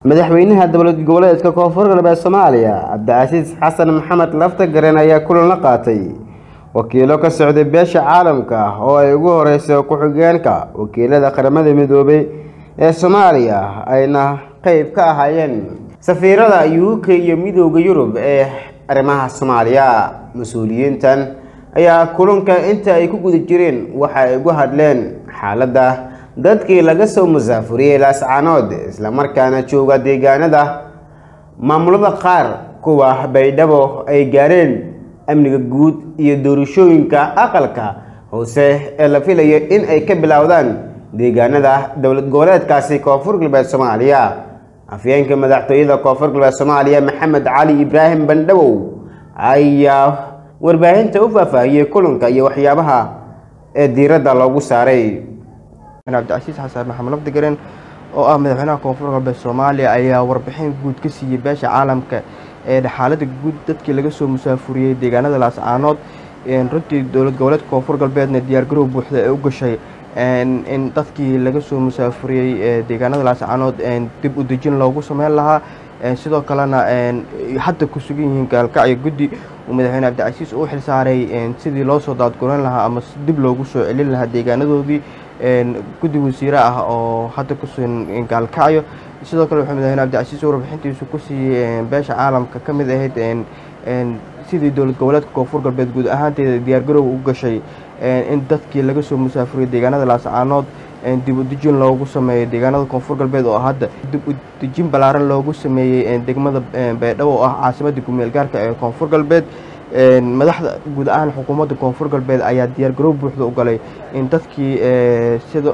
madaxweynaha dowlad goboleedka koonfur galbeed soomaaliya cabdicasiis xasan maxamed laftagaren ayaa kulan la qaatay wakiilo ka socday beesha caalamka oo ay ugu horeyso ku-xigeenka wakiilada qaramada midoobay ee soomaaliya ayna qeyb ka ahaayeen safiirada u k iyo midooda yurub ee arrimaha soomaaliya mas-uuliyiintan ayaa kulanka inta ay ku guda jireen waxa ay ugu hadleen xaaladda dadkii laga soo musaafuriyey laascaanood islamarkaana jooga deegaanada maamulada qaar kuwa baydhabo ay gaareen amniga guud iyo doorashooyinka aqalka hoose ee la filayo in ay ka bilowdaan deegaanada dowlad goboleedkaasi koonfur galbeed soomaaliya afyeenka madaxtooyada koonfur galbeed soomaaliya maxamed cali ibraahim bandhawow ayaa warbaahinta u faahfaahiyey kulanka iyo waxyaabaha ee diiradda loogu saaray cabdicasiis xasan maxamed lafdigaren oo ah madaxweynaha koonfur galbeed soomaaliya ayaa warbixin guud ka siiyey beesha caalamka ee xaalada guud dadkii laga soo musaafuriyey deegaanada laascaanood runtii dowlad goboleedka koonfur galbeedna diyaargarow buuxda ee u gashay in dadkii laga soo musaafuriyey deegaanada laascaanood dib u dejin loogu sameyn lahaa sidoo kalena hadda ku sugan yihiin gaalkacyo guddi uu madaxweyne cabdicasiis uu xilsaaray sidii loo soo daadguran lahaa ama dib loogu soo celin lahaa deegaanadoodii guddi wasiire ah oo hadda ku sugan gaalkacyo sidoo kale wuxuu madaxweyne cabdicasiis warbixintiisu ku siiyey beesha caalamka ka mid ahayd sidii dowlad goboleedka koonfur galbeed guud ahaanteeda diyaargarow u gashay in dadkii laga soo musaafuriyey deegaanada laascaanood dib u dejin loogu sameeyo deegaanada koonfur galbeed oo hadda dib u dejin ballaaran loogu sameeyey degmada baydhabo oo ah caasimadda kumeel gaarka ee koonfur galbeed madaxda guud ahaan xukuumadda koonfur galbeed ayaa diyaargarow buuxda u galay in dadkii sida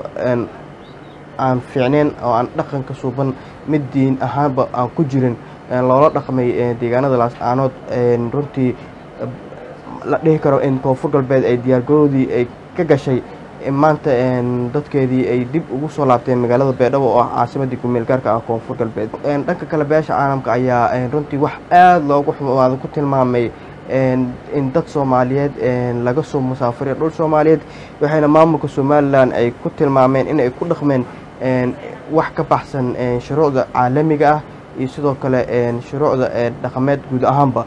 aan fiicneyn oo aan dhaqanka suuban mid diin ahaanba aan ku jirin loola dhaqmay deegaanada laascaanood runtii la dhihi karo in koonfur galbeed ay diyaargarowdii ay ka gashay maanta dadkeedii ay dib ugu soo laabteen magaalada baydhabo oo ah caasimadii kumeel gaarka ah koonfur galbeed dhanka kale beesha caalamka ayaa runtii wax aada loogu xumaado ku tilmaamay in dad soomaaliyeed laga soo musaafuriya dhul soomaaliyeed waxayna maamulka somalilan ay ku tilmaameen in ay ku dhaqmeen wax ka baxsan shuruucda caalamiga ah iyo sidoo kale shuruucda dhaqameed guud ahaanba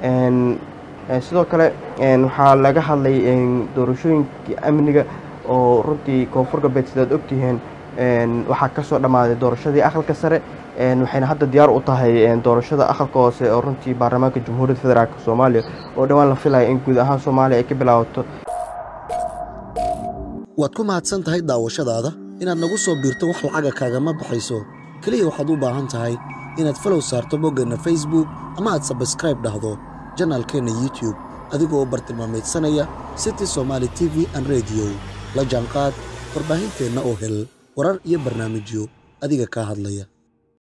sidoo kale waxaa laga hadlay doorashooyinkii amniga oo runtii koonfur galbeed sidaad ogtihiin waxaa ka soo dhammaaday doorashadii aqalka sare waxayna hadda diyaar u tahay doorashada aqalka hoose oo runtii baarlamaanka jamhuuriyadda federaalk soomaaliya oo dhowaan la filaya in guud ahaan soomaaliya ay ka bilaabato waad ku mahadsan tahay daawashadaada inaad nagu soo biirto wax lacaga kaagama baxayso keliya waxaad u baahan tahay inaad falow saarto boggeenna facebook ama aad sabskraib dhahdo janaalkeenna youtube adigoo u bartilmaamaydsanaya city somaali t v an rediyo la jaanqaad warbaahinteenna oo hel warar iyo barnaamijyo adiga kaa hadlaya